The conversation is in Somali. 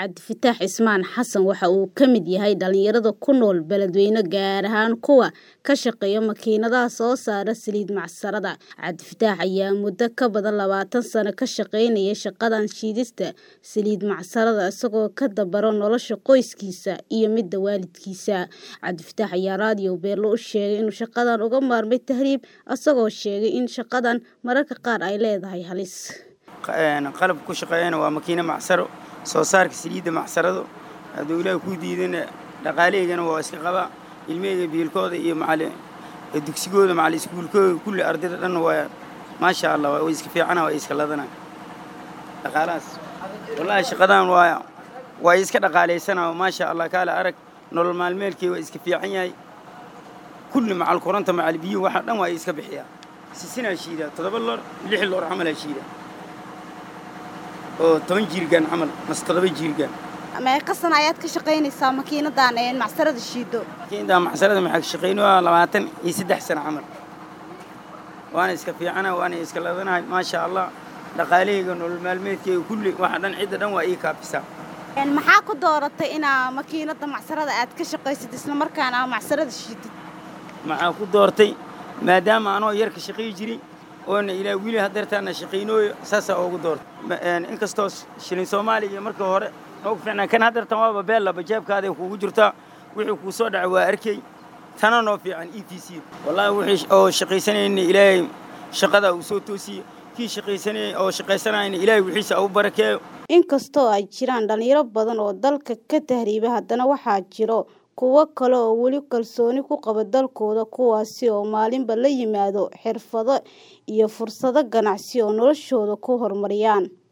cabdifataax cismaan xasan waxa uu ka mid yahay dhalinyarada ku nool beledweyne gaar ahaan kuwa ka shaqeeya makiinadaha soo saara saliid macsarada cabdifataax ayaa muddo ka badan labaatan sano ka shaqeynaya shaqadan shiidista saliid macsarada isagoo ka dabaro nolosha qoyskiisa iyo midda waalidkiisa cabdifataax ayaa raadiyo beerlo u sheegay inuu shaqadan uga maarmay tahriib isagoo sheegay in shaqadan mararka qaar ay leedahay halis qalab ku shaqeeyana waa makiina macsaro soo saarka saliidda macsarado hadduu ilaahi kuu diidana dhaqaalaheygana waa iska qabaa ilmaheyga biilkooda iyo macali dugsigooda macali iskuulkooda kulli ardayda dhanna waa maasha allah way iska fiicana waa iska ladana dhaqaalahaas wallaahi shaqadan waa waa iska dhaqaalaysanaa maasha allah kaale arag nolol maalmeelkii waa iska fiican yahay kulli macal kuranta macal biyo waxa dhan waa iska bixiyaa sisinaa shiidaa toddoba loor lix loor camalaa shiidaa oo toban jiirgaan camal mase toddoba jiirgaan meeqa sana ayaad ka shaqaynaysaa makiinadan macsarada shiido makiinadan macsarada maxaa ka shaqaynaya labaatan iyo saddex sano camal waana iska fiicana waana iska ladanahay maasha allah dhaqaalahayga nolol maalmeedkayga kulli waxa dhan cidda dhan waa ii kaafisaa maxaa ku dooratay inaa makiinada macsarada aad ka shaqaysid isla markaana aa macsarada shiidid maxaa ku doortay maadaama anoo yarka shaqayi jiray oona ilaa wili hadeertaana shaqaynooyo saasaa ugu doortay inkastoo shilin soomaaliya iyo markii hore noogu fiicnaa kan hadeertan waaba beellaba jeebkaaday kuugu jirtaa wixii kuu soo dhaca waa arkay tana noo fiican e t c wallaahi wixii oo shaqaysanayna ilaahay shaqada uu soo toosiye kii shaqaysanayay oo shaqaysanayna ilaahay wixiisa u barakeeyo inkastoo ay jiraan dhalinyaro badan oo dalka ka tahriiba haddana waxaa jiro kuwo kale oo weli kalsooni ku qaba dalkooda kuwaasi oo maalinba la yimaado xirfado iyo fursado ganacsi oo noloshooda ku horumariyaan